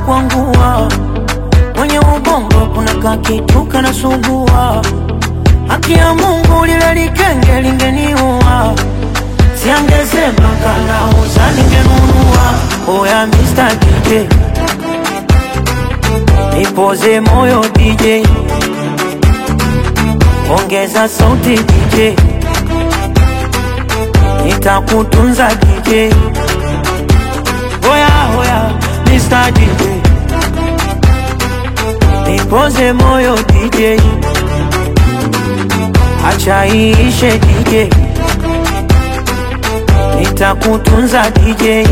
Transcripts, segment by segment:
kwangua, mwenye ubongo kuna kakitu kanasumbua. Haki ya Mungu lile likenge lingeniua, siangesema kanauza ningenunua. Oya Mr. DJ nipoze moyo DJ, ongeza sauti DJ, nitakutunza DJ. Oya oya Mr. DJ, nipoze moyo DJ, acha iishe DJ, nitakutunza DJ.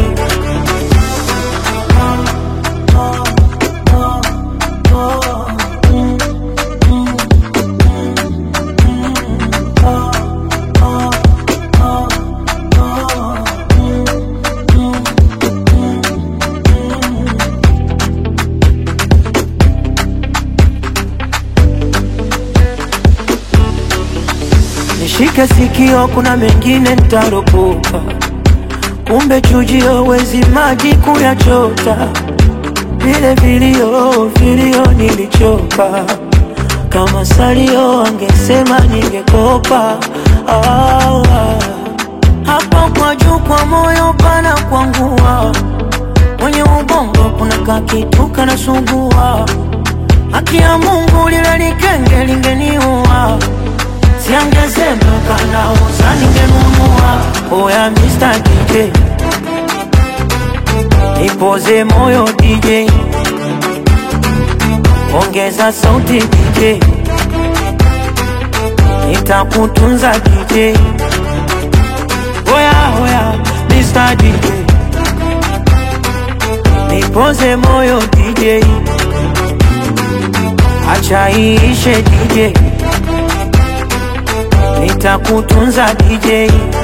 Nishike sikio, kuna mengine nitaropoka, kumbe chujio wezi maji kuyachota. Vile vilio vilio nilichoka, kama salio angesema ningekopa. Ah, ah. Hapo kwa juu kwa moyo pana kwangua, mwenye ubongo kuna kakitu kanasumbua. Haki ya Mungu lile likenge lingeniua Siangesema kanauza ningenunua. Oya Mr. DJ, nipoze moyo DJ, ongeza sauti DJ, nitakutunza DJ. Oya oya Mr. DJ, nipoze moyo DJ, acha iishe DJ nitakutunza DJ.